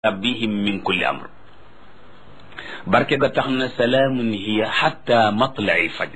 rabbihim min kulli amr barke ga tax na salaamun hiya xatta matlai fajr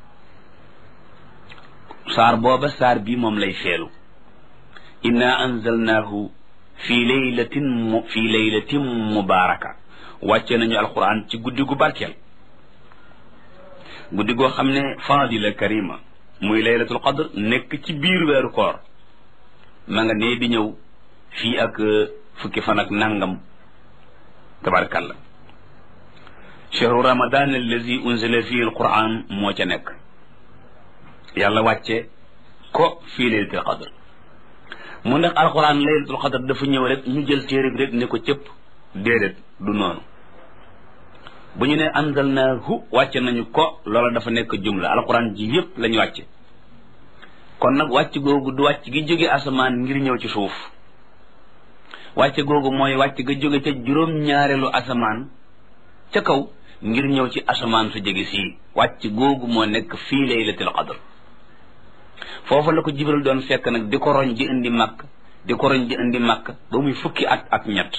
saar booba saar bi moom lay feelu inna anzalnaahu fi laylatin mu fi laylatin mubaraka wàcce nañu alquran ci guddi gu barkeel guddi goo xam ne fadila karima muy laylatul qadr nekk ci biir weeru koor ma nga nee di ñëw fii ak fukki fan ak nangam tabarakallah chahru ramadan allazi unzila fihi alquran moo ca nekk yàlla wàcce ko fii laylatul qadr mu ndax alquran laylatul qadr dafa ñëw rek ñu jël téere bi rek ne ko cëpp déedéet du noonu bu ñu ne anzalnaahu wàcce nañu ko loola dafa nekk jumla alquran ji yépp lañu wàcce kon nag wàcc googu du wàcc gi jóge asamaan ngir ñëw ci suuf wàcc googu mooy wàcc ga jóge ca juróom-ñaareelu asamaan ca kaw ngir ñëw ci asamaan su jege sii wàcc googu moo nekk fii laylatul qadr foofu la ko jibril doon fekk nag di ko roñ di indi màkk di ko roñ di indi màkk ba muy fukki at ak ñett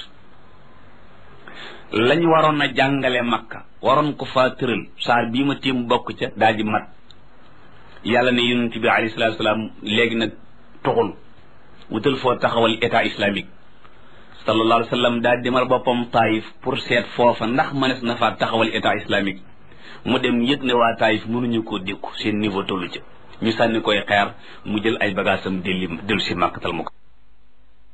lañ waroon a jàngale makka waroon ko faa tëral saar bii ma tiim bokk ca daal di mat yàlla ne yonent bi alayhi salaatu salaam léegi nag tuxul wutal foo taxawal état islamique sallallahu alayhi wa sallam daal demal boppam taayif pour seet foofa ndax mënees na faa taxawal état islamique mu dem yëg ne waa taayif mënuñu koo dékku seen niveau tollu ca ñu sànni koy xeer mu jël ay bagaasam delli dellu si màkkatal mu ko